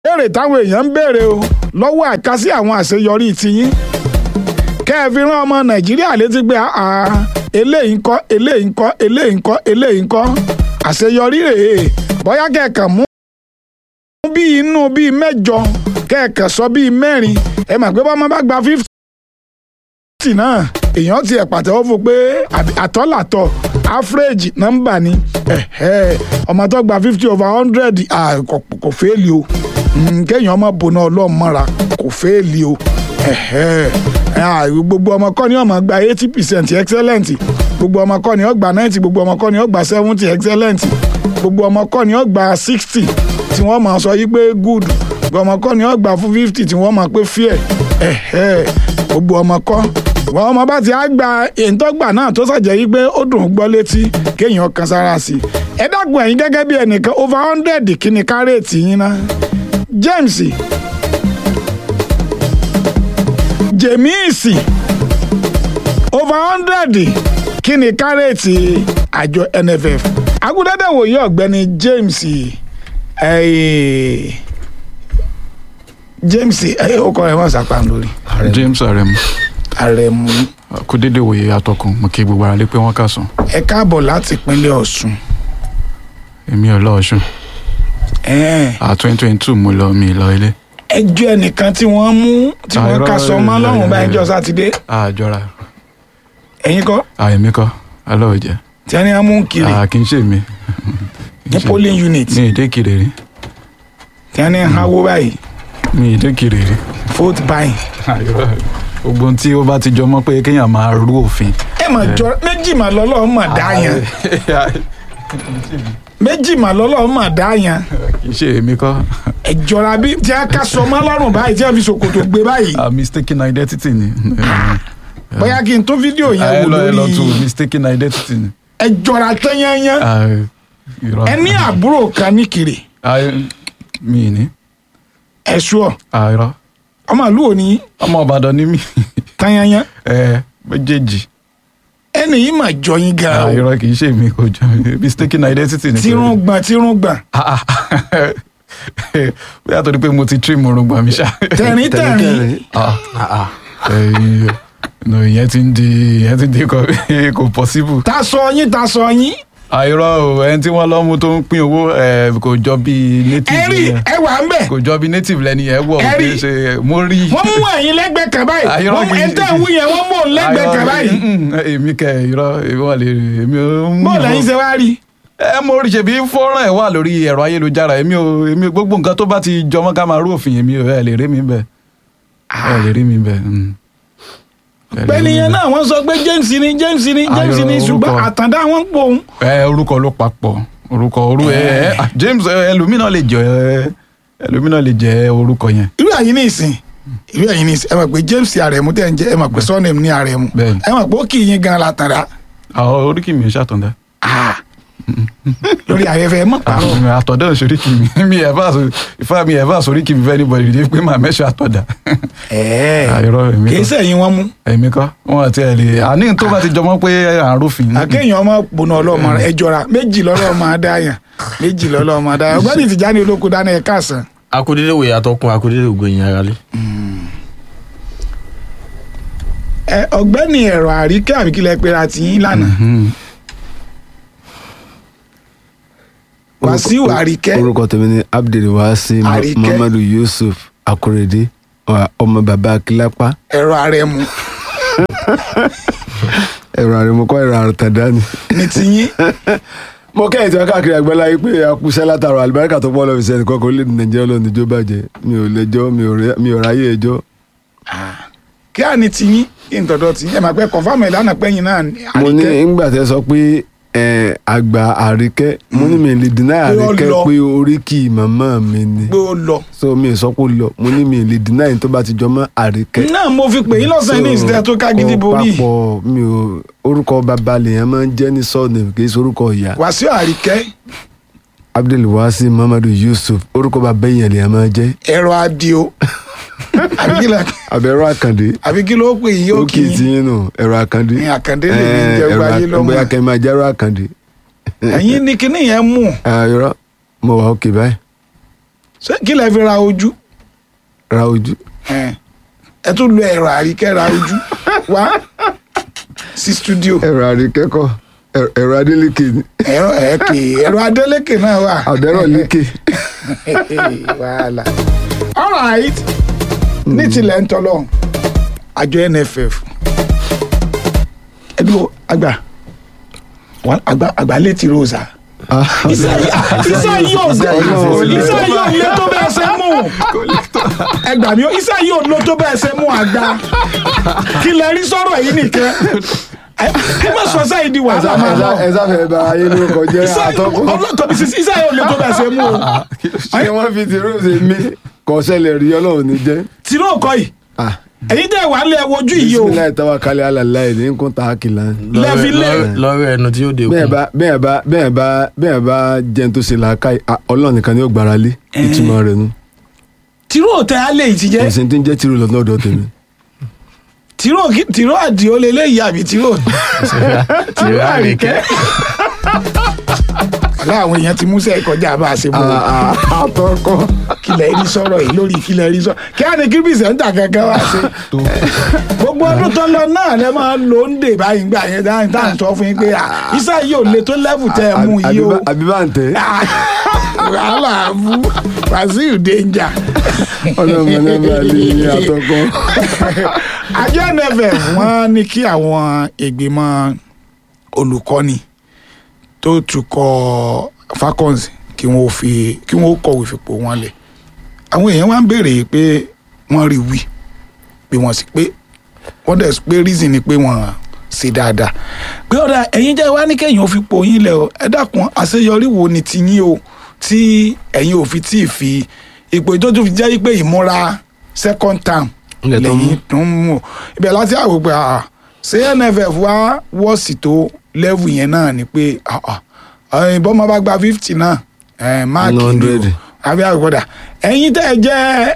béèrè táwọn èèyàn ń béèrè o lọ́wọ́ àkásí àwọn àṣeyọrí tiyín kẹ́ ẹ fi rán ọmọ nàìjíríà létí pé àà eléyìí ń kọ́ eléyìí ń kọ́ eléyìí ń kọ́ eléyìí ń kọ́ àṣeyọrí rèé bóyá kẹ̀kàn mú bí inú bíi mẹ́jọ kẹ̀kàn sọ bíi mẹ́rin ẹ mà pé bọ́mọ bá gba fifty náà èèyàn ti ẹ̀ pàtẹ́wọ́ fún pé àtọ́làtọ̀ average nọ́mbà ni ọmọ tó gba fifty over hundred kò fẹ́ẹ̀lì o kéèyàn ọmọ bòná ọlọ́mọra kò fẹ́ẹ̀lì o gbogbo ọmọ kọ́ ni ọmọ gba eighty percent excellent gbogbo ọmọ kọ́ ni ó gba ninety gbogbo ọmọ kọ́ ni ó gba seventy excellent gbogbo ọmọ kọ́ ni ó gba sixty tí wọ́n máa sọ yí pé good gbogbo ọmọ kọ́ ni ó gba fún fifty tí wọ́n máa pé fair gbogbo ọmọ kọ́ wọn ọmọ bá ti á gba ìtọ́gbà náà tó ṣàjẹ́ yí pé ó dùn ún gbọ́ létí kéèyàn kan sára sí i ẹ dákun ẹ̀yin gẹ́gẹ́ bí ẹnìkan over hundred kí ni kárẹ́ẹ̀tì yín ná James Jemisi over hundred kí ni kárẹ́ẹ̀tì àjọ NFF agudẹ́dẹ́ wòye ọ̀gbẹ́ni James eh, James ọkọ rẹ̀ wọ́n sàpà lórí James Aremu Aremu kó dédé wòye atọ́kùn mo kí gbogbo ara lé pé wọ́n kà sùn ẹ káàbọ̀ láti ìpínlẹ̀ Ọ̀ṣun èmi ò lọ Ọ̀ṣun ẹ̀ẹ́n à twenty twenty two mo lọ mi lọ ilé ẹjọ́ ẹnìkan tí wọ́n mú tí wọ́n Àìrọ́, kà sọ mọ́ lọ́rùn báyìí jọ sátidé àjọra ẹ̀yin kọ́ àyèmí kọ́ aláwọ̀jẹ́ tí wọ́n ní wọ́n mú kiri kì í ṣe mi ní polling unit mi ì dé kiri rí tí wọ́n ní háwó báyìí mi ì dé kiri rí vote buying. gbogbo ohun tí ó bá ti jọ mọ́ pé kéèyàn máa rú òfin. ẹ mà jọ méjì mà lọ́lọ́run mà dá yan méjì mà lọ́lọ́run mà dá yan kì í ṣe èmi kọ́ ẹ jọra bí tí wọ́n kà sọ mọ́ lọ́rùn báyìí tí wọ́n fi ṣòkòtò gbé báyìí Ah, mistaken identity ni. bóyá kí n tó fídíò yẹn ẹ wò lọ ẹ lọ tu lórí mistaken identity ni. ẹ jọra tán yányán Ah, irọ́. ẹ ní àbúrò kan ní kiri Ah, mi ì ní ẹ sùọ Ah, irọ́. ọmọ ìlú òní ọmọ Ìbàdàn ni mí tán yányán ẹ méjèèjì ẹnì yìí mà jọ yín gan Ah, o irọ́ kì í ṣe mi kò jọ mi mistaken identity ni. tírún gbọ̀n tírún gbọ̀n Ah, ah. bóyá torí pé mo ti trim orúngbà mi ṣá. tẹ̀rín tẹ̀rín Ah, ẹ̀yin, no, ìyẹn ti ń di ìyẹn ti ń di kò kò possible. ta sọ yín ta sọ yín àìrọ o ẹni tí wọ́n lọ mú tó ń pín owó ẹ, kò jọ bí ẹ native rí yẹn ẹ wà ń bẹ̀ kò jọ bí native lẹni yẹn wọ Ẹ kì rí. í ṣe mo rí. wọ́n mú ẹ̀yin lẹ́gbẹ̀ẹ́ kan báyìí Àìrọ́ wọ́n mú kì í- ẹ̀ tẹ̀ ń wú yẹn wọ́n mú òun lẹ́gbẹ̀ẹ́ kan báyìí Àìrọ́, èmi kẹ irọ́ èmi wà lè èmi ò ń bọ́ọ̀lù ẹ̀yin ṣe wá rí ẹ mo rí ṣèbí fọ́nrán ẹ̀ wà lórí ẹ̀rọ ayélujára èmi ò èmi gbogbo nǹkan tó bá ti jọmọ́ ká máa rú òfin èmi ò ẹ lè rí mi bẹ́ẹ̀ ẹ lè rí mi bẹ́ẹ̀. mm. Ẹ lè rí pẹ̀lú mi yẹn bẹ́ẹ̀. náà wọ́n sọ pé James ni James ni James ni Àìrọ́, ṣùgbọ́n orúkọ. àtàndá wọn pò ń ẹ orúkọ ló papọ̀ orúkọ orú ẹ ẹ ah, James ẹ, ẹlòmínà lè jẹ ẹ, ẹlòmínà lè jẹ orúkọ yẹn. irú ẹ̀yin ní ìsìn irú ẹ̀yin ní ìsìn ẹ mọ̀ pé James Aremu tẹ̀ ń jẹ́ ẹ mọ̀ pé surname ní Aremu Bẹ́ẹ̀ni. ẹ mọ̀ pé ó kì í yín gan la tàrà àwọn oríkì mi ò ṣàtọ̀dá. lórí ayẹyẹ ẹ mọ̀ pàrọ̀ àtọ̀dá ò ṣoríkì mi mi ẹ̀ bá so ìfá mi ẹ̀ bá soríkì mi fẹ́ níbọ̀dì dé pé màá mẹ́ṣọ́ àtọ̀dá. ẹ̀ẹ́ àìrọ́ èmi kì í kọ́ sẹ́yìn wọn mú èmi kọ́ wọn àti ẹ̀ lè àní tó bá ti jọmọ́ pé à ń rúfin. akéèyàn ọmọ gbóná ọlọ́mọ rẹ ẹ jọra méjì lọ́lọ́mọ adáyàn méjì lọ́lọ́mọ adáyàn ọgbẹ́ni Tìjání olóko dáná ẹ káàsán akudede wo yàtọ̀ kun akudede ògo yẹn ara lé. ẹ ọgbẹ́ni ẹ̀rọ àríkẹ́ àbíkílẹ̀ pera tiyín lánàá Mhm. Wàsíù Àríkẹ́ orúkọ tèmi ni abdulwasi Àríkẹ́. muhammadu yusuf akorede wa- ọmọ bàbá akílápá ẹ̀rọ Aremu ẹ̀rọ àrèmọkọ ẹ̀rọ àrùtàdá ni. ní tiyín mo kẹ́yìn tí wọ́n káàkiri àgbẹ̀lá yìí pé akúṣẹ́ látara àlùbáríkà tó pọ̀ lọ́ọ́ fi sẹ́ni kọ́kọ́ lé ní nàìjíríà lọ́ọ́ níjó bàjẹ́ mi ò lẹ́jọ́ mi ò rẹ́- mi ò ráyè ẹjọ́. kí á ní tiyín kí n tọ̀dọ̀ tiyín ẹ máa pẹ́ kọ̀fáàmù ẹ̀ lánàá pẹ́yìn náà ní mo ní Àríkẹ́ ńgbà tẹ́ sọ pé ẹ, àgbà àríkẹ́ mo ní mi lè dínà Pé ó àríkẹ́ lọ. pé oríkì màmá mi ni pé ó lọ so mi ò sọ pé ó lọ mo ní mi lè dínà yìí tó bá ti jọ mọ́ àríkẹ́. náà mo fi pè yín lọ́sàn-án ní ìsìlẹ̀ tó ká gidi ó borí papọ̀ mi ò orúkọ bàbá lèèyàn máa ń jẹ́ ní sọ́ọ̀nì kì í ṣe orúkọ ìyá Wàsíù Àríkẹ́ abdulwasi muhammadu yusuf orúkọ bàbá èèyàn lèèyàn máa jẹ́ ẹ̀rọ adio àbí kí la- abẹ́rọ àkàndé àbí kí ló pè yín ó kì ókè tí í yín nù ẹ̀rọ àkàndé ní àkàndé lè ní jẹ́ ẹ̀rọ gbáyé lọ́mọ bóyá kẹ́ ẹ máa jẹ́rọ àkàndé ẹ̀yin ní kíní yẹn mú ayọ̀rọ̀ mo wà ókè báyìí ṣé kí lẹ fi ra ojú ra ojú ẹ ẹ tún lo ẹ̀rọ àríkẹ́ ra ojú wá sí studio ẹ̀rọ àríkẹ́kọ̀ọ́ ẹ̀rọ- ẹ̀rọ adélékè ni ẹ̀rọ ẹ̀kẹ́ ẹ̀rọ adélékè náà wà. àdẹ́rọ̀ lékè wàhálà all right ní tilẹ̀ ń tọ́lọ̀ àjọ nff ẹdúró àgbà wà- àgbà àgbà létí rosa iṣẹ́ yóò iṣẹ́ yóò lé tó bẹ́ẹ̀ ṣe mú ẹgbà mi iṣẹ́ yóò lé tó bẹ́ẹ̀ ṣe mú àgbà kí lẹ rí sọ̀rọ̀ yìí nìkan ẹ ẹ má sọ sẹ́yìn di wàhálà máa lọ ẹ sáfẹ́ bá ayé lórúkọ jẹ́ àtọ́kùn ọlọ́tọ̀ bí sísí iṣẹ́ yóò lé tó bẹ́ẹ̀ ṣe mú o ṣé wọ́n fi ti rose mi kọ́ sẹ́lẹ̀ rí ọlọ́run ní jẹ́ tìró kọ́ yìí ẹ̀yin tẹ́ wà lẹ́ wojú yìí o bisimilayi tawa kálí alàlàyé ní nkún ta kìlá lẹ́fi lé lọ́rọ̀ ẹnu tí yóò dé bẹ́ẹ̀ kù bá bẹ́ẹ̀ bá bẹ́ẹ̀ bá bẹ́ẹ̀ bá jẹun tó ṣe làákàyè ah, ọlọ́run nìkan ni ó gbára lé ìtumọ̀ rẹ̀ nu tìró tẹ́ á lè ti jẹ́ kò sí ní tí ń jẹ́ tìrú lọ́dọ̀ ọ̀dọ̀ tèmi tìró kí- tìró àdìo lélẹ́yìí àbí tìró tìró àríkẹ́ ọ̀la àwọn èèyàn ti mú sẹ́ẹ̀ kọjá bá a ṣe mú o. àtọ́kọ́ kílẹ̀ rí sọ̀rọ̀ yìí lórí kílẹ̀ rí sọ̀rọ̀ kí á ní kí pìsẹ́ńtà kankan wá sí. gbogbo ọdún tó lọ náà lẹ máa ń lo ń dè báyìí gbà yẹn dáhùn tá à ń sọ fún yín pé ah, iṣẹ́ yìí ò le tó lẹ́fù tẹ́ ẹ mú yìí o. àbíbá ń tẹ́ wàhálà bú Wàsíù danger. ọlọ́run ẹlẹ́bàá lè ní àtọ́kọ́ àjọ nff wọ́n ní kí àwọn ìgbìmọ̀ olùkọ́ni tó tukọ̀ Falcons kí wọ́n fi kí wọ́n kọ̀wé fipò wọn lẹ̀ àwọn èèyàn wá ń béèrè pé wọ́n rí wí pé wọ́n sì pé wọ́n dẹ̀ pé reason ni pé wọ́n ṣe dáadáa pé ọ̀dà ẹ̀yin jẹ́ wá ní kẹ́yìn ò fi pò yín lẹ̀ o ẹ dákun àṣeyọrí wo ni ti yín o tí ẹ̀yin ò fi tí ì fi ipò tó tún fi jẹ́ pé ìmúra second term Ilẹ̀ tó mú. lẹ́yìn tó ń mú o ibẹ̀ láti àwò pé àà ṣé nff wá wọ́ọ̀sì tó level yẹn náà ni pé àà ẹ̀yin bọ́mọ bá gba fifty náà ẹ̀ máàkì ni o 100. àbí àgbọ̀dà ẹ̀yin tẹ́ ẹ jẹ́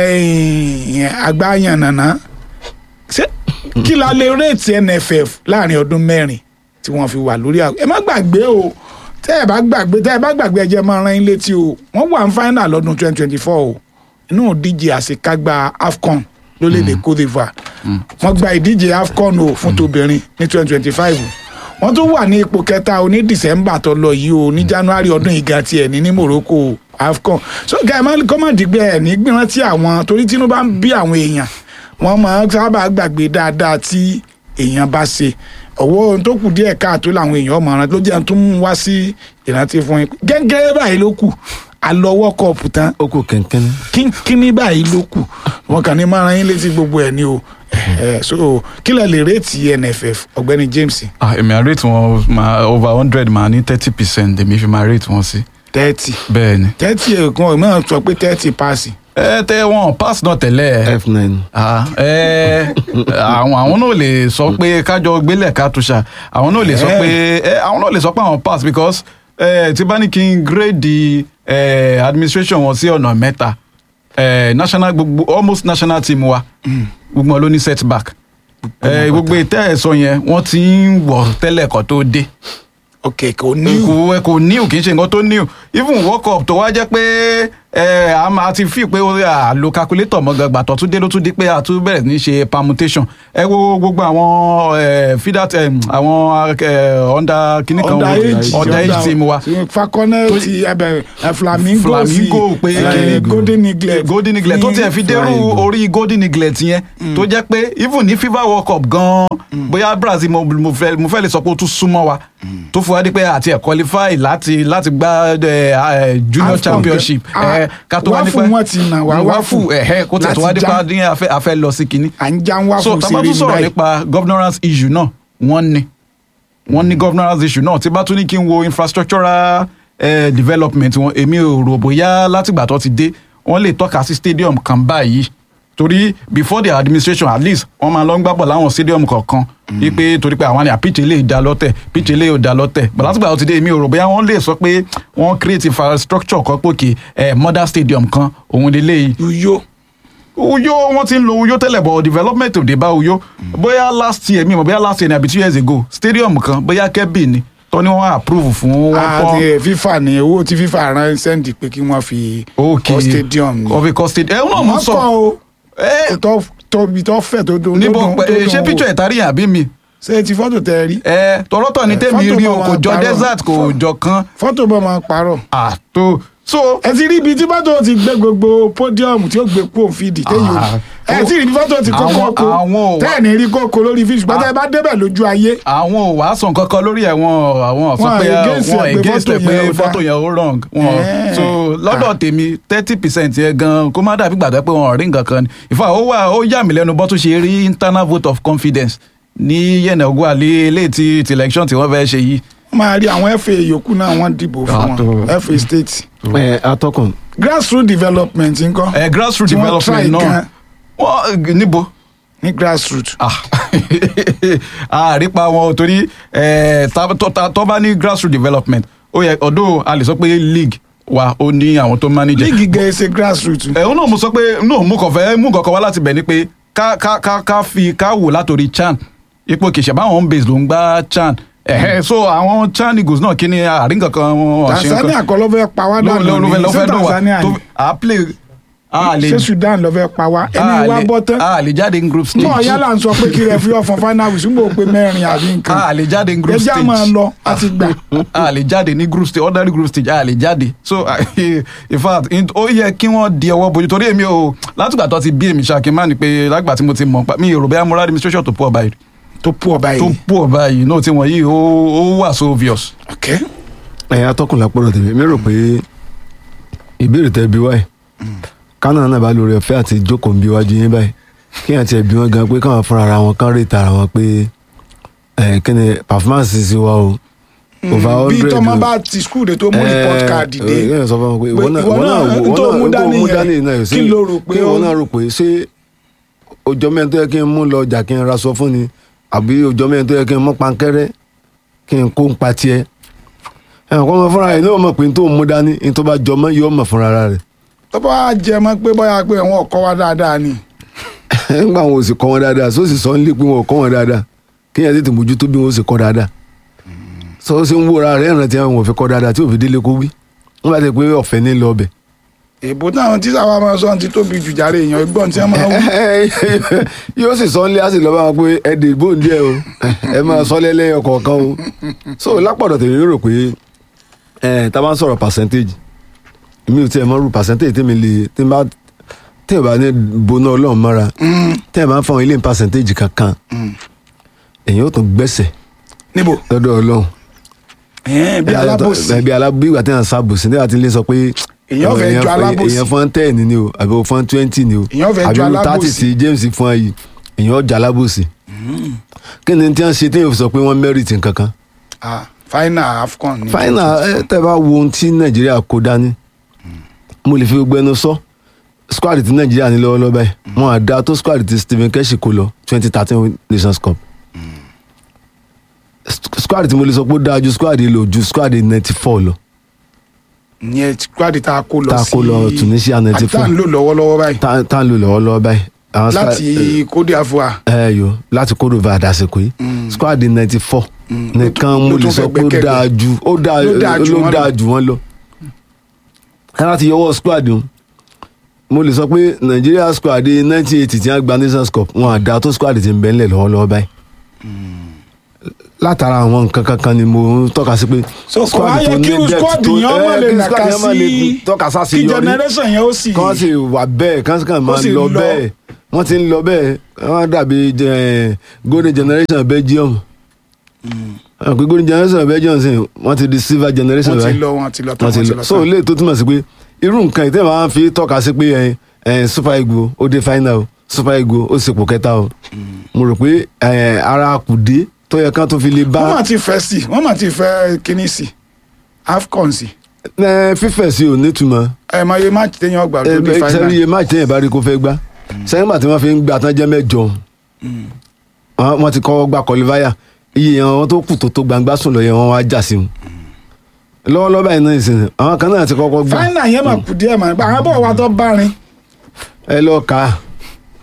ẹ̀yin àgbáyàn nàná ṣé kí la lè rèétí nff láàrin ọdún mẹ́rin tí wọ́n fi wà lórí àgọ́ ẹ má gbàgbé o tẹ́ ẹ bá gbàgbé tẹ́ ẹ bá gbàgbé ẹ jẹ́ máa rán yín létí o wọ́n wà ní final lọ́dún twenty twenty four o inú ìdíje àṣekágbá afcon lórílẹ̀‐èdè cote divoire wọ́n gba ìdíje afcon o fún tóbìnrin ní twenty twenty five wọ́n tún wà ní ipò kẹta o ní december tó lọ yìí o ní january ọdún ìga tiẹ̀ ní ní morocco o, afcon so gàmá kọ́mọ̀dìgbẹ́ ẹ̀ ní gbìrántí àwọn torí tínú bá ń bí àwọn èèyàn wọ́n máa ń sábà gbàgbé dáadáa tí èèyàn bá ṣe ọwọ́ ohun tó kù díẹ̀ káàtó làwọn èèyàn mọ̀ ọ́n ló jẹ́ tó ń wá sí ìrántí fún yín gẹ́gẹ́ báyìí ló kù alọ́wọ́ kọ̀ọ̀pù tán ó kù kẹ̀kẹ́ kínkínní báyìí ló kù wọn kàn ní máa ran yín létí gbogbo ẹ̀ ní o Eh, so kí lẹ lè réètì nff ọ̀gbẹ́ni james Ah, èmi à rate wọn máa over hundred máa ní thirty percent èmi fi máa rate wọn sí. thirty bẹ́ẹ̀ ni. thirty ẹ̀kan náà sọ pé thirty paasi ẹ tẹ wọn pass náà tẹ́lẹ̀. f9 Ah, ẹ àwọn àwọn náà lè sọ pé kájọ gbélé kátúṣà àwọn náà lè sọ pé ẹ àwọn náà lè sọ pé àwọn pass because ẹ tí bá ní kí n grade ẹ administration wọn sí ọ̀nà mẹ́ta ẹ national gbogbo almost national team wa gbogbo wọn ló ní setback ẹ gbogbo ìtẹ́ ẹ̀sọ́ yẹn wọ́n ti ń wọ̀ tẹ́lẹ̀ kan tó dé ok kò ní kò kò new kì í ṣe nǹkan tó new even work up tó wá jẹ́ pé ẹ a máa ti fi pé ó à lo calculator mọ́ gbàgbà tó tún dé ló tún di pé a tún bẹ̀rẹ̀ ní ṣe permutation ẹ wo gbogbo àwọn ẹ fidat ẹ àwọn ẹ under kìnnì kan under age under age team wa fakọnẹ ti ẹbẹ ẹ flamingo flamingo sí, pé ẹ, kìnnì golden eaglet golden eaglet tó tiẹ̀ fi dérú Flamingo. orí golden eaglet yẹn tó jẹ́ pé even ní fifa world cup gan bóyá brazil mo mo fẹ́ mo fẹ́ lè sọ pé ó tún súnmọ́ wa tó fún wa di pé àti ẹ̀ qualify láti láti gba ẹ, ẹ, junior AFCON championship ah, ẹ, ká tó wá wáfù nípa wọn ti nà wá, wáfù wáfù ẹ̀hẹ́ kó tẹ̀ tó wá láti nípa já. ní afẹ́ afẹ́ lọ sí kinní à ń já ń wá so fún tá a bá ṣeré tún ní sọ̀rọ̀ báyìí nípa governance issue náà wọ́n ní wọ́n ní governance issue náà tí bá tún ní kí n wo infrastructural eh, development wọn èmi ò rò bóyá látìgbà tó ti dé wọ́n lè tọ́ka sí stadium kan báyìí torí before their administration at least wọ́n máa lọ ń gbábọ̀ láwọn stadium kọ̀ọ̀kan wípé torí pé àwọn ni pitch eléyìí da lọ́tẹ̀ pitch eléyìí ò da lọ́tẹ̀ but látìgbà tó ti dé èmi ò rò bóyá wọ́n lè sọ pé wọ́n create infrastructure kan pòkè eh, modern stadium kan òun lélẹ́yìí uyo uyo wọn ti ń lo uyo tẹ́lẹ̀ bọ̀ development ò dé bá uyo bóyá last year mi mọ̀ bóyá last year ni àbí two years ago stadium kan bóyá kẹ́bì ni tó ní wọ́n approve fún one point àti fífà ní owó tí fífà rán sẹ́ǹdì pé kí wọ́n fi okay kọ́ stadium ni. of a cost stadium ẹ̀ náà mo wọ́n sọ kọ́ o ẹ tó tóbi tó fẹ̀ tó dùn níbo tó dùn- pẹ- tó dùn ṣé wò. picture ẹ̀ tari àbí mi ṣé ti fọ́tò tẹ rí ẹ tọrọtọ ni Eh, tèmi fọ́tò rí o bá kò wa jọ parọ́. desert kò Fọ́- jọ kan fọ́tò bọ́ máa parọ́ àtò so ẹ ti rí ibi tí fọ́tò ti gbé gbogbo pódíọ̀mù tí ó gbé kó fídì téyìn Ah. ẹ ti rí ibi fọ́tò ti kọ́kọ́ Àwọn- kó àwọn ò wá- tẹ́ẹ̀ni rí kókó lórí fídì ṣùgbọ́n tẹ́ ẹ bá débẹ̀ lójú ayé àwọn ò wá sàn kankan lórí ẹ̀ wọn àwọn sọ Wọn pé against wọn ẹ̀ pé against ẹ̀ photo pé yẹn ò fọ́tò dáa. yẹn ó wrong wọn Eh. so lọ́dọ̀ tèmi thirty percent yẹn gan kó má dàbí gbàgbé pé wọn ò rí nǹkan kan ni ìfà ó wà ó yà mí lẹ́nu bọ́ tó ṣe rí internal vote of confidence ní yẹnẹ ogun àlẹ ilé ti ti election tí wọ́n fẹ́ ṣe yìí wọ́n máa rí àwọn fa yòókù náà wọ́n dìbò fún Ah, wọn tó. fa state ẹ atọ́kùn grassroots development ńkọ́ ẹ grassroots Tí wọ́n try development náà gan wọ́n níbo ní grassroots ah àrípa wọn torí eh, ta- tó ta- tó bá ní grassroots development ó yẹ ọdún a lè sọ pé league wa ó ní àwọn tó manage líìgì gẹ̀ ṣe grassroots ẹ̀hún náà mo sọ pé no mo kàn fẹ́ mú kankan wá láti bẹ̀ ni pé ká ká ká ká fi ká wò látòrí chan ipò kìsẹ̀ báwọn home base ló ń gbá chan ẹ̀hẹ́ so àwọn chan eagles náà kí ni àárín kankan wọn ò ṣe nǹkan. tanzania kọ́ ló fẹ́ pa wá ló dànù ló ló fẹ́ ní ló ṣé fẹ́ dùn wá tanzania tó ni à play a lè ṣé sudan ló fẹ́ pa wá ẹni a wá lè- bọ́ tán a lè jáde in group stage náà yálà ń sọ pé kí rẹ fi ọ̀fọ̀n final whistle ń bò pé mẹ́rin àbí nǹkan a lè jáde in group ẹjẹ́ stage máa lọ àti gbà a lè jáde ní group stage ordinary group stage a lè jáde so in fact in- ó yẹ kí wọ́n di ọwọ́ bójú torí èmi ò látìgbà tó ti bí èmi ṣáà má ní pé lágbà tí mo ti mọ̀ pa mi ò rò bẹ́ẹ̀ moral administration tó pọ̀ báyìí tó pọ̀ tó báyìí pọ̀ báyìí náà tí wọ́n yìí ó ó wà so obvious. ok ẹ atọ́kùn lápọ̀rọ̀ tèmi mi rò pé ìbéèrè tẹ bí wáyé kánà náà bá lórí ọ̀fẹ́ àti jókòó ń bí wájú yín báyìí kí àti ẹ̀bí wọn gan pé káwọn fúnra ara wọn kán rè tara wọn pé ẹ kí ni performance sí wa o over bí hundred tọ́mọ o. bá ti skul de tó mú report card dé ẹ ẹ sọ fún wọn pé Pé ìwọ náà ìwọ ìwọ náà náà ìwọ tó náà mú tó dání mú yẹn, dání náà yóò sí kí ló rò pé kí ìwọ ó- náà rò pé ṣé ọjọ́ mẹ́rin tó yẹ kí n mú lọ ọjà kí n ra sọ fún ni àbí ọjọ́ mẹ́rin tó yẹ kí n mú pankẹ́rẹ́ kí n kó ń pa tiẹ̀ ẹ̀ kọ́ ọmọ fúnra rẹ̀ ní ọmọ pé n tó mú dání n tó bá jọ mọ́ yóò mọ̀ fúnra rẹ̀ tó bá jẹ mọ́ pé bóyá pé wọn ò kọ́ wa dáadáa ni nígbà wọn ò sì kọ́ wọn dáadáa só sì sọ ń lé pé wọn ò kọ́ wọn dáadáa kí yẹn tètè mójútó bí wọn ó sì kọ́ dáadáa sọ ó sì ń wúra rẹ̀ ìrántí àwọn ò fi kọ́ dáadáa tí ò fi délé kó wí wọn bá ti pé ọ̀fẹ́ ní lọ ọbẹ̀ èbó táwọn tíṣà wa máa sọ ti tóbi jù jàre èèyàn ẹgbọ́n tí wọ́n máa wú yóò sì sọ ń lé á sì lọ bá wọn pé ẹ dè bóun díẹ̀ o ẹ máa sọ lẹ́lẹ́yọ kọ̀ọ̀kan o so lápọ̀dọ̀ tèmi rò pé ẹ tá a bá ń sọ̀rọ̀ percentage èmi ò tiẹ̀ mọ̀ rú percentage tèmi lè tí n bá tí ò bá ní boná ọlọ́run mọ́ra tí ẹ bá ń fọwọ́n ilé ní percentage kankan èyàn ó tún gbẹ́sẹ̀ níbo lọ́dọ̀ ọlọ́run ẹ̀ẹ́n, bí alábòsí bí alábòsí ìgbà tí wọ́n sábòsí nígbà tí ilé sọ pé Èèyàn fẹ́ ju alábòsí. èèyàn fún ten ni o àbí o fún twenty ni o Èèyàn fẹ́ ju àbí o alábòsí. thirty tí James fún ẹ yìí èèyàn ọjà alábòsí kí ni tí wọ́n ṣe tí yóò fi sọ pé wọ́n merit nǹkankan Ah, final afcon ni final ẹ tẹ́ bá wo ohun tí Nàìjíríà kó dání mo lè fi gbogbo ẹnu sọ squad tí Nàìjíríà ní lọ́wọ́lọ́wọ́ báyìí wọn à dá tó squad tí Stephen Keshi kó lọ twenty thirteen Nations Cup squad tí mo lè sọ pé ó dáa ju squad yìí lọ ju squad ninety four lọ ìyẹn squad tá a kó lọ Tá a kó lọ Tunisia 94. àti tá a ń lò lọ́wọ́lọ́wọ́ báyìí tá tá ń lò lọ́wọ́lọ́wọ́ báyìí. àwọn squad- láti Côte d'Ivoire ẹ yo láti Côte d'Ivoire àdàsìkò yìí squad ninety four nìkan ló mo lè tún sọ fẹ́ pé ó gbẹ́kẹ̀lé. dáa ju ó dáa Ló dáa jù ló wọ́n dáa lọ. jù wọ́n lọ. ẹ láti yọwọ́ squad o mo lè sọ pé Nigeria squad nineteen eighty tí wọ́n gba Nations Cup wọn àdá tó squad ti ń bẹ ńlẹ̀ lọ́wọ́lọ́wọ́ báyìí. látara àwọn nǹkan kankan ni mo ń tọ́ka sí pé so kò wá yẹ kí squad yẹn ọmọ lè nàka sí tọ́ka sá sí kí yọrí generation yẹn ó sì kán sì wà bẹ́ẹ̀ kán sì kàn máa sì lọ lọ. bẹ́ẹ̀ wọ́n ti ń lọ bẹ́ẹ̀ wọ́n dàbí eh, golden generation Belgium àwọn pé golden generation Belgium sì wọ́n ti di silver generation wọ́n ti báyìí. lọ wọ́n ti lọ tán wọ́n wọ́n ti ti lọ lọ so tán ilé tó túmọ̀ sí pé irú nǹkan ìtẹ́ máa ń fi tọ́ka sí pé eh, eh, super eagles ó dé final o super eagles ó sì pò kẹta o mo rò pé eh, ara kùdé tó yẹ kán tó fi lè wọ́n bá mà ti fẹ́ sí wọ́n mà ti fẹ́ kíní sí afcon sí eh, fífẹ̀ sí ò nítumọ̀ ẹ mọ iye match téèyàn gbà tó ní sẹ́rí final iye máàcì téèyàn bá rí kó fẹ́ gbá sẹ́yìn gbà tí wọ́n fi ń gbà tán jẹ́ mẹ́jọ wọ́n wọ́n ti kọ́ gba kọlífáyà iye yẹn wọ́n tó kù tó tó gbangba sùn lọ yẹn wọ́n wá jà sí wọn lọ́wọ́lọ́wọ́ báyìí náà ìsìn àwọn kan náà ti kọ́kọ́ gbà final yẹn mà kù díẹ̀ mà àwọn bọ̀ wa tó bá rin ẹ lọ kà á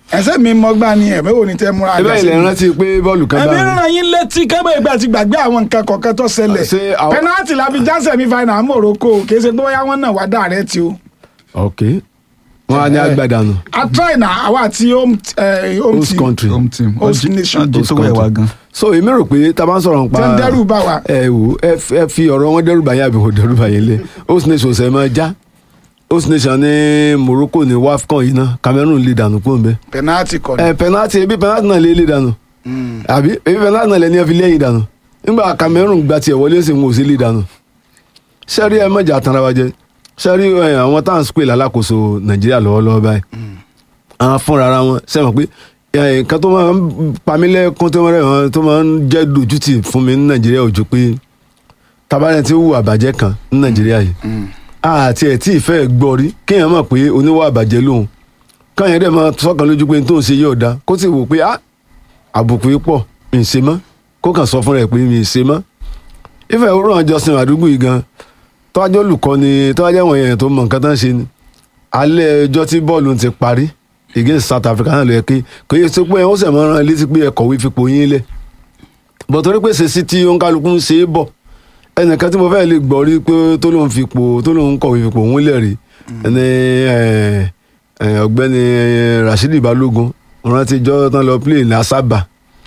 ẹsẹ̀ mi mọ́gbà ni ẹ̀mí wo ni tẹ́ múra ẹ bẹ́ẹ̀ ilẹ̀ rántí pé bọ́ọ̀lù kan ẹ̀mí bá ràn yín létí kẹ́bẹ́ ìgbà tí gbàgbé àwọn nǹkan kọ̀ọ̀kan tó ṣẹlẹ̀ Ṣé àwọn- pẹ́nátì la fi já semi final Morocco kì í ṣe pé bóyá wọ́n náà wá direct o ok wọn á ní agbádànù a try na àwa àti home eh, home host team country home team Host nation. ọjọ́ tó wẹ̀ wá gan. so èmi rò pé tá a bá ń sọ̀rọ̀ nípa Tí ń dẹ́rù bà wá. ẹ wò ẹ f- ẹ fi ọ̀rọ̀ wọn dẹ́rù bá yín àbí kò dẹ́rù bá yín lé host nation ṣe máa já host nation ní Morocco ní wafcon yìí náà Cameroon lè dànù kó n bẹ penalty kọ́ ni ẹ penalty ebi penalty náà lè lè dànù àbí ebi penalty náà lè ní ẹ fi lẹ́yìn dànù nígbà Cameroon gba tiẹ̀ wọlé sí wọn ò sí lè dànù sẹ́rí ẹ mọ̀jà tanra wa jẹ sẹ́rí ẹ, àwọn tá à ń sùpè lálákòóso Nàìjíríà lọ́wọ́lọ́wọ́ báyìí àwọn fúnra ara wọn sẹ́wọ̀n pé ẹ, nǹkan tó máa ń pamílẹ́kún tó máa ń tó máa ń jẹ́ dójútì fún mi ní Nàìjíríà ojú pé tabarẹ̀ tí ó wù àbàjẹ́ kan ní Nàìjíríà yìí àti ẹ̀ tí ìfẹ́ gbọ́ rí kéèyàn mọ̀ pé oníwà àbàjẹ́ lòun káyọ̀ dẹ̀ máa sọ́kàn lójú pé n tó ń ṣe yóò da kó sì wò pé ah àbùkù yìí pọ̀ mi ì ṣe mọ́ kó kàn sọ fún rẹ̀ pé mi ì ṣe mọ́ ìfẹ́ òwúrọ̀ ọjọ́ sin àdúgbò yìí gan tọ́jú olùkọ́ ni tọ́jú àwọn èèyàn tó mọ nǹkan tó ń ṣe ni alẹ́ ọjọ́ tí bọ́ọ̀lù ti parí against South Africa náà ló yẹ kí kò yẹ sí pé ó sì máa rán létí pé ẹ kọ̀wé fipò yín lẹ̀ bọ̀ torí pé ṣèṣì tí òǹkálukú ń ṣe é bọ̀ ẹnìkan tí mo fẹ́ lè gbọ́ rí pé tó lóun fipò tó lóun kọ̀wé fipò òun lẹ̀ rí ẹni ẹ, ẹ, ọ̀gbẹ́ni Rashidi Balógun rántí jọ́ tán lọ play ní Asaba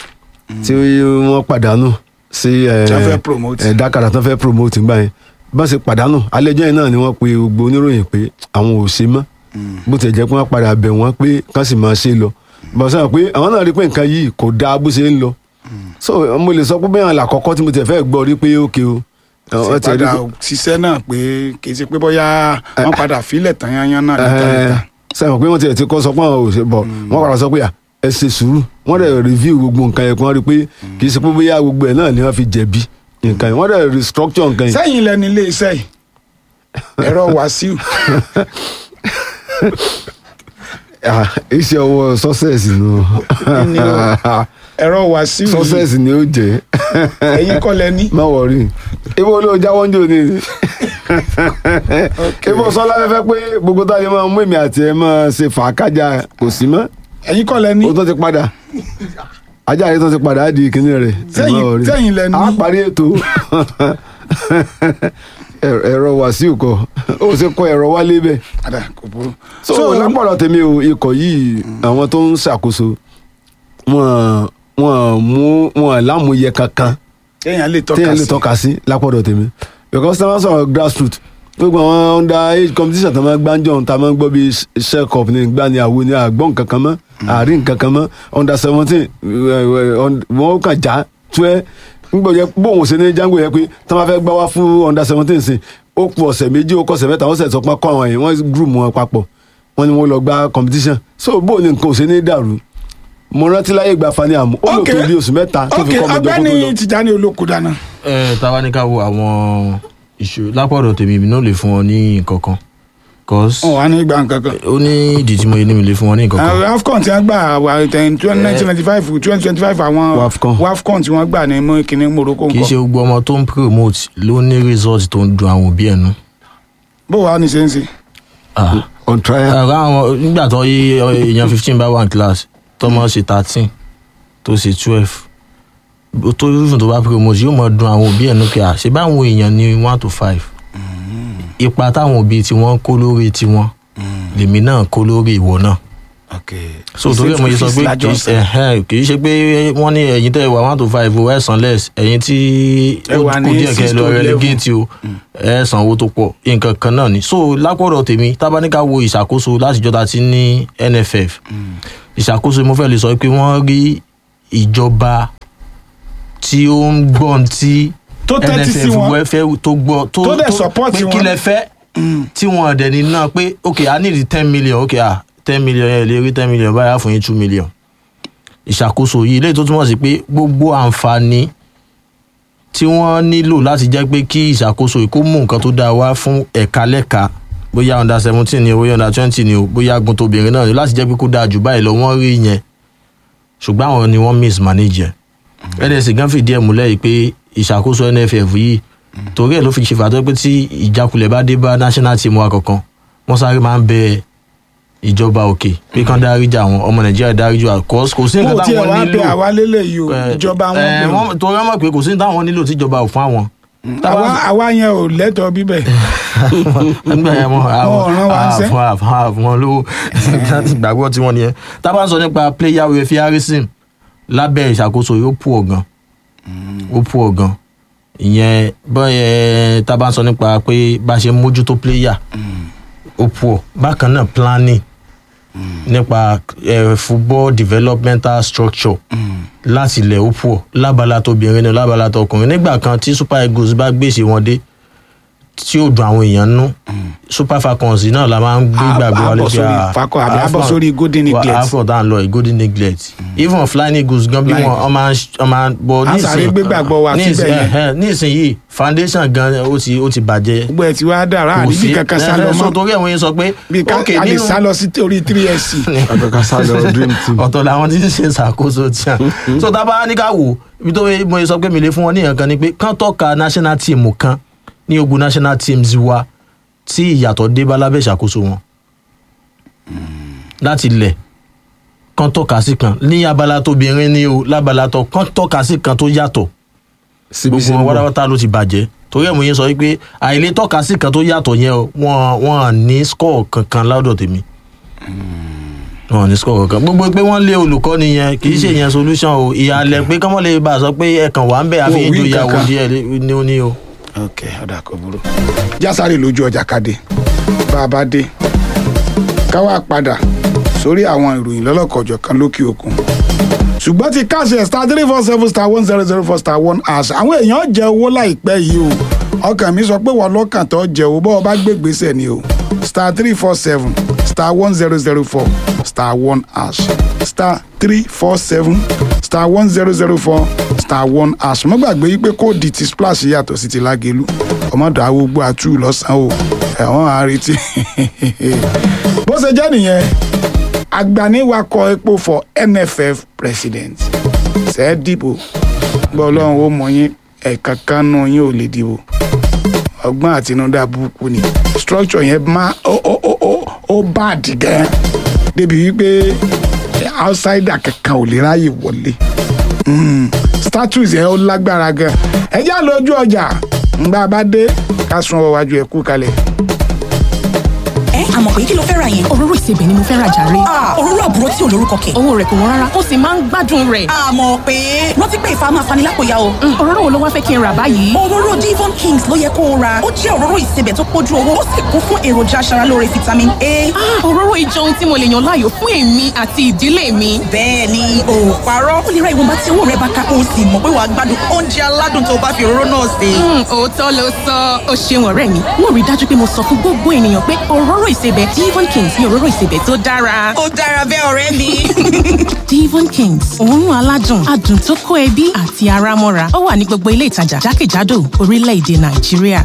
tí wọ́n pàdánù sí ẹ, Tí wọ́n fẹ́ promote. ẹ, Dakar tán fẹ́ promote ńgbà yẹn bá ṣe pàdánù alẹ́jọ́ yẹn náà ni wọ́n pe gbogbo oníròyìn pé àwọn ò ṣe mọ́ bó ti jẹ́ pé wọ́n padà bẹ̀ wọ́n pé kán sì máa ṣe lọ bọ̀ sọ pé àwọn náà rí pé nǹkan yìí kò dáa bó ṣe ń lọ so mo lè sọ pé bẹ́ẹ̀ àlà àkọ́kọ́ tí mo tẹ̀ fẹ́ gbọ́ rí pé ókè o ṣe wọ́n ti rí padà ṣiṣẹ́ náà pé kì í ṣe pé bóyá wọ́n padà filẹ̀ tán yányán náà níta níta sẹ́wọ̀n pé wọ́n ti ẹ̀ ti kọ́ sọ pé àwọn ò ṣe bọ̀ wọ́n padà sọ pé à, ẹ ṣe sùúrù wọ́n dẹ̀ review gbogbo nǹkan yẹn kí wọ́n rí pé kì í ṣe pé bóyá gbogbo ẹ̀ náà ni wọ́n fi jẹ̀bi nǹkan yẹn wọ́n dẹ̀ restructure nǹkan yẹn sẹ́yìn lẹ́nu ilé iṣẹ́ yìí ẹ̀rọ Wàsíù Ah, iṣẹ́ ọwọ́ success nù Ní o. ẹ̀rọ Wàsíù yìí success ni ó jẹ́ ẹ̀yin kọ́ lẹ ní má wọrí ibo ló jáwọ́ ń jò ní ibo sọlá fẹ́fẹ́ pé gbogbo táyé máa mú èmi àti ẹ máa ṣe fàákájà kò sí mọ́ ẹ̀yin kọ́ lẹ ní ó tó ti padà ajá rẹ tó ti padà á di kinní rẹ Sẹ́yìn- sẹ́yìn lẹ ní. a parí ètò Ẹ- ẹ̀rọ wàsíù kọ ó ṣe kọ ẹ̀rọ wálé bẹ́ẹ̀ padà kò burú. so lápọ̀lọ̀ tèmi o ikọ̀ yìí àwọn tó ń ṣàkóso wọn wọn mú wọn lámúyẹ kankan téèyàn lè tọ́ka téèyàn lè sí tọ́ka sí lápọ̀dọ̀ tèmi because tí wọ́n sọ̀rọ̀ grassroot gbogbo àwọn under age competition tó máa gbáǹjọ́ tá a máa ń gbọ́ bí share cup ní gbá ní àwo ní àgbọ̀n nǹkan kan mọ́ àárín nǹkan kan mọ́ under seventeen wọ́n kàn já tuẹ́ nígbà yẹ bóun ṣe ní jango yẹ pé tí wọ́n fẹ́ gbá wá fún under seventeen sí ó kù ọ̀sẹ̀ méjì ó kọ̀ ọ̀sẹ̀ mẹ́ta wọ́n sẹ̀ sọ pé kọ́ àwọn yẹn wọ́n group wọn papọ̀ wọ́n ní wọ́n lọ gbá competition so bóun ní nǹkan ò ṣe ní dàrú mo rántí láyé ìgbà fani àmú ó lò Ok. tó bí oṣù mẹ́ta tó ok fi kọ́ ọmọdé kó tó lọ. ọ̀gbẹ́ni Tìjání Olókùn dáná ẹ táwa ní ká wo àwọn ìṣòro lápọ̀dọ̀ tèmi mi náà lè fún wọn ní nǹkan kan cause wọn wà ní ìgbà nǹkan kan. ó ní ìdí tí mo yẹ ní mi lè fún wọn ní nǹkan kan àwọn AFCON tí wọ́n gbà wà nineteen ninety five twenty twenty five àwọn WAFCON. WAFCON tí wọ́n gbà ní mú kíní Morocco kì í ṣe nǹkan gbogbo ọmọ tó ń promote ló ní result tó ń dun àwọn òbí ẹ̀ nù. bó wàá ní ṣe ń ṣe. Ah. on trial. ẹ̀rọ àwọn nígbà tó yí èèyàn fifteen bá wà ní class tọmọ ṣe thirteen tó ṣe twelve tó fífún tó bá promote yóò mọ dun àwọn òbí ẹ̀ nù kí a ṣe báwọn èèyàn ní one to five ipa táwọn òbí tiwọn kó lórí tiwọn lèmi náà kó lórí ìwọ náà so torí ẹ̀ mo yẹ sọ pé kì í ṣe ẹ̀hẹ́n, kì í ṣe pé wọ́n ní ẹ̀yin tẹ́ ẹ wà one to five o ẹ̀ san less ẹ̀yin tí Ẹ ó wà kù ní díẹ̀ kẹ́ six ẹ lọ to eleven. relegate o ẹ̀ san owó tó pọ̀ nǹkan kan náà ni so lápọ̀dọ̀ tèmi tábánikà wo ìṣàkóso látijọ́ ta ti ní NFF ìṣàkóso mo fẹ́ lè sọ pé wọ́n rí ìjọba tí ó ń gbọ́n tí Tó tẹ́tí sí NFF wọn. wẹ́ fẹ́ tó gbọ́ tó Tó dẹ̀ support pé wọn. kí lẹ fẹ́ tí wọn dẹ̀ ní náà pé ok i need ten million ok ah ten million yẹn lè rí ten million báyà fún yín two million ìṣàkóso yìí léyìí tó túmọ̀ sí pé gbogbo àǹfààní tí wọ́n nílò láti jẹ́ pé kí ìṣàkóso yìí kó mú nǹkan tó dáa wá fún ẹ̀ka lẹ́ka bóyá under seventeen ni o bóyá under twenty ni o bóyá agun tóbìnrin náà ni láti jẹ́ pé kó dáa jù báyìí lọ wọ́n rí yẹn ṣùgbọ́n àwọn ni wọ́n mismanage ẹ̀ nsc gan fìdí ẹ̀ múlẹ̀ yìí pé ìṣàkóso nff yìí torí ẹ̀ ló fi ṣe fàtọ́ pé tí ìjákulẹ̀ bá dé bá national team wa kankan wọ́n sáré máa ń bẹ ìjọba òkè pé kán dáríjà àwọn ọmọ nàìjíríà dáríjì wa kò kò sí mo nǹkan tiẹ̀ táwọn wá bẹ nílò àwa lélẹ̀ yìí o Eh, ìjọba wọn eh, bẹ o. wọ́n- torí wọ́n mọ̀ pé kò sí nǹkan táwọn nílò tíjọba ò fún àwọn. àwa àwa yẹn ò lẹ́tọ̀ọ́ bíbẹ̀ nígbà yẹn mọ Wọn ò rán wa níṣẹ́. àwọn àwọn àwọn lówó láti gbàgbọ́ tí wọ́n nìyẹn tá a bá ń sọ nípa player refereeism lábẹ́ ìṣàkóso yóò pù ọ̀gàn ó pù ọ̀gàn ìyẹn bọ́ẹ̀ tá a bá ń sọ nípa pé bá a ṣe ń mójútó player ó pù ọ̀ bákan náà planning nípa eh, football developmental structure láti ilẹ̀ ó pù ọ̀ lábala tóbìnrin ní lábala tọkùnrin nígbà kan tí super eagles bá gbèsè wọn dé tí ó dùn àwọn èèyàn nú super falcons náà la máa ń gbé Á- gbàgbé á wọlé bọ̀ pé sórí ah, Falcon àbí á bọ̀ Afcon- sórí golden wa- neglect. afcon tá à ń lọ yìí golden neglect even flying eagles gan bí Flying. wọn ọmọ ọmọ bọ Á sáré gbé gbàgbọ́ wa síbẹ̀ yẹn. nísìnyí foundation gan ó ti ó ti bàjẹ́ gbogbo ẹ̀ tí wàá dára kò àríbí sí kankan sá lọ ẹ, so mọ́ torí ẹ̀wọ̀n yẹn sọ pé bí ká okay, a lè nínú- sá lọ sí orí three sc àtọ́ka sá lọ dream team. ọ̀tọ̀ làwọn tí ń ṣe ṣàkóso tí a so tá a bá ní ká wò ibi tó yẹ- mo sọ pé mi lè fún wọn ní nǹkan ni pé kán tọ́ka national team kan ní ogun national teams wa tí ìyàtọ̀ dé bá lábẹ́ ìṣàkóso wọn láti ilẹ̀ kán tọ́ka sí kan ní abala tóbìnrin ní o lábala tó kán tọ́ka sí kan tó yàtọ̀ síbi gbogbo wọn wáráwátá ló ti bàjẹ́ torí ẹ̀ mo yẹn sọ wípé àìlè tọ́ka sí kan tó yàtọ̀ yẹn o wọn wọn ní score kankan lọ́dọ̀ tèmi wọn ní score kankan gbogbo pé wọ́n lé olùkọ́ni yẹn kì í ṣe yẹn solution o ìhàlẹ̀ pé kọ́mọ́ lè bá a sọ pé ẹ̀kan wà ń bẹ̀ àfi Wọn ò wí ìjọ ìyàwó kankan. díẹ̀ ní ó ní o. ok ọ̀dà kò burú jásáré lójú ọjà kadé bá a bá dé ká wá padà sórí àwọn ìròyìn lọ́lọ́kọ̀ọ́jọ̀ kan lókè òkun ṣùgbọ́n ti káṣẹ star three four seven star one zero zero four star one hash àwọn èèyàn jẹ owó láìpẹ́ yìí o ọkàn mi sọ pé wọ́n lọ́kàn tó jẹ owó bọ́ọ̀ bá gbé gbèsè ni o star three four seven star one zero zero four star one hash star three four seven star one zero zero four star one hash mo gbàgbé yí pé kóòdì ti splash yàtọ̀ sí ti lágẹ̀lú ọmọdé awogbo àtú lọ́sàn-án o ẹ̀wọ̀n àrètí bó ṣe jẹ́ nìyẹn agbaniwakọ̀ epo for nff president ṣe é dìbò gbọ́ ọlọ́run ó mọ yín ẹ̀ka kanú yín ò lè dìbò ọgbọ́n àtinúdá burúkú ni structure yẹn má ó ó ó ó ó bad gan débi wípé outsider kankan ò lè ráyè wọlé Mm, status yẹn ó lágbára gan ẹ já lójú ọjà ńgbà bá dé ká sun ọwọ́ wájú ẹ̀ kú kalẹ̀. ẹ àmọ̀ pé kí ló fẹ́ ra yẹn. òróró ìsebẹ̀ ni mo fẹ́ ra jàre. Ah, òróró àbúrò tí ò lórúkọ kẹ̀. owó rẹ̀ kò wọ́n rárá ó sì máa ń gbádùn rẹ̀. àmọ̀ pé rántí pé ìfà máa fani lápòyà o. Mm, òróró wo ló wá fẹ́ kí n rà báyìí. òróró divon kings ló yẹ kó o ra ó jẹ́ òróró ìsebẹ̀ tó pójú owó ó sì kún fún èròjà aṣaralóore vitamin a. Ah, òróró ìjọ ohun tí mo lè yàn láàyò fún èmi àti ìdílé mi. bẹ́ẹ̀ ni o ò parọ́ ó lè ra ìwọ̀nba tí owó rẹ bá ká o sì mọ̀ pé wàá gbádùn oúnjẹ aládùn tó o bá fi òróró náà sè. Mm, òótọ́ ló sọ ó ṣeun ọ̀rẹ́ mi wọ́n rí i dájú pé mo sọ fún gbogbo ènìyàn pé òróró ìsebẹ̀ divon kings ni òróró ìsebẹ̀ tó dára. ó dára bẹ́ẹ̀ ọ̀rẹ́ mi. divon kings òórùn aládùn adùn tó kó ẹbí àti ara mọ́ra ó wà ní gbogbo ilé ìtajà jákèjádò orílẹ̀-èdè nàìjíríà.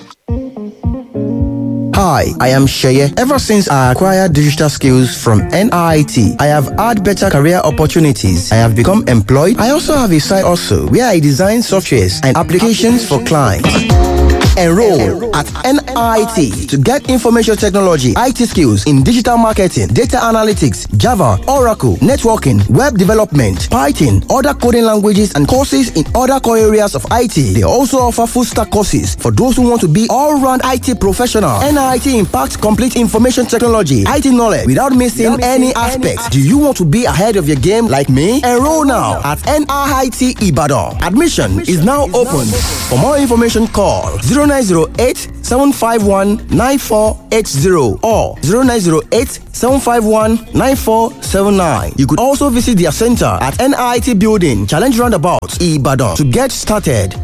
Hi, I am Sheye. Ever since I acquired digital skills from NIT, I have had better career opportunities. I have become employed. I also have a side also where I design softwares and applications for clients. Enroll at NIT to get information technology, IT skills in digital marketing, data analytics, Java, Oracle, networking, web development, Python, other coding languages, and courses in other core areas of IT. They also offer full stack courses for those who want to be all round IT professional. NIT impacts complete information technology, IT knowledge without missing any aspects. Do you want to be ahead of your game like me? Enroll now at NIT Ibadan. Admission is now open. For more information, call 0908 751 9480 or 0908 751 9479. You could also visit their center at NIT Building, Challenge Roundabout, Ibadan to get started.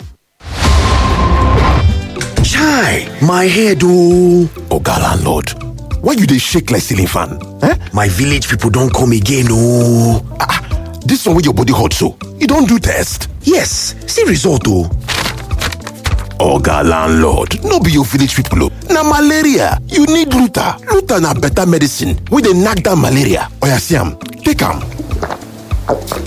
Chai, my head oh. Oga landlord, why you dey shake like ceiling fan? Eh? My village people don come again oh. Ah, ah, this one wey your body hot so, you don do test? Yes, see result oh. Oga landlord, no be your village people oh. Na malaria, you need Luta. Luta na better medicine wey dey knack down malaria. Oya see am, take am.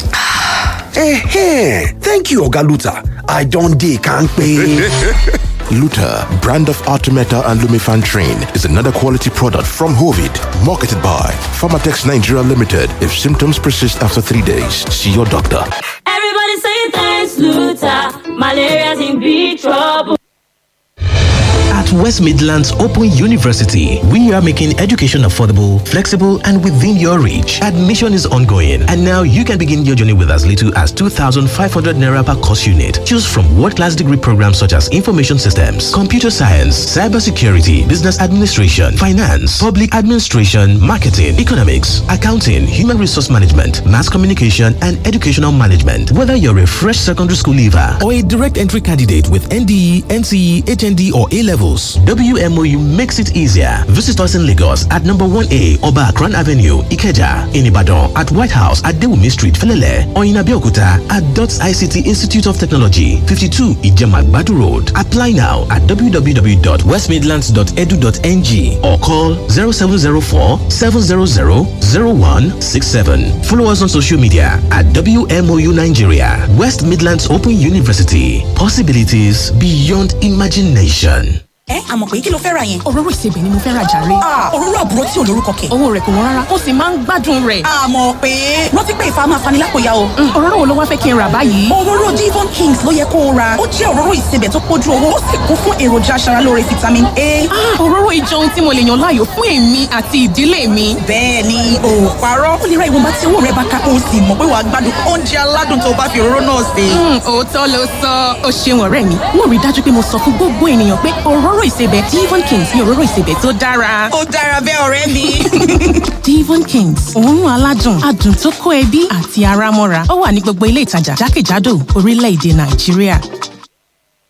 Eh, thank you Oga Luta. I don dey kampe. Luta, brand of Artemeta and Lumifan Train, is another quality product from Hovid, marketed by Pharmatex Nigeria Limited. If symptoms persist after three days, see your doctor. Everybody say thanks, Luther. Malaria's in big trouble. At West Midlands Open University, we are making education affordable, flexible, and within your reach. Admission is ongoing, and now you can begin your journey with as little as 2,500 naira per course unit. Choose from world-class degree programs such as information systems, computer science, cybersecurity, business administration, finance, public administration, marketing, economics, accounting, human resource management, mass communication, and educational management. Whether you're a fresh secondary school leaver or a direct entry candidate with NDE, NCE, HND, or A levels, WMOU makes it easier. Visit us in Lagos at number 1A Oba Akran Avenue, Ikeja, in Ibadan, at White House at Dewumi Street, Felele, or in Abeokuta at DOTS ICT Institute of Technology, 52 Ijema Badu Road. Apply now at www.westmidlands.edu.ng or call 0704 700 0167. Follow us on social media at WMOU Nigeria, West Midlands Open University. Possibilities beyond imagination. ẹ àmọ̀ pé kí ló fẹ́ ra yẹn. òróró ìsebẹ̀ ni mo fẹ́ ra jàre. òróró àbúrò tí ò lórúkọ kẹ̀. owó rẹ̀ kò wọ́n rárá ó sì máa ń gbádùn rẹ̀. àmọ̀ pé rántí pé ìfà máa fani lápòyà o. òróró wo ló wá fẹ́ kí n rà báyìí. òróró Devon Kings ló yẹ kó o ra ó jẹ́ òróró ìsebẹ̀ tó pójú owó ó sì kún fún èròjà aṣaralóore vitamin A. òróró ìjọ ohun tí mo lè yàn láàyò fún èmi àti ìdílé mi. bẹ́ẹ̀ ni o ò parọ́ ó lè ra ìwọ̀nba tí owó rẹ̀ bá ká o sì mọ̀ pé wàá gbádùn oúnjẹ aládùn tó bá fi òróró náà sè. òótọ́ ló sọ ó ṣeun ọ̀rẹ́ mi mo rí dájú pé mo sọ fún gbogbo ènìyàn pé òróró ìsebẹ̀ Devon Kings ni òróró ìsebẹ̀ tó dára. ó dára bẹ́ẹ̀ ọ̀rẹ́ mi. Devon Kings òórùn aládùn adùn tó kó ẹbí àti ara mọ́ra ó wà ní gbogbo ilé ìtajà jákèjádò orílẹ̀-èdè Nàìjíríà.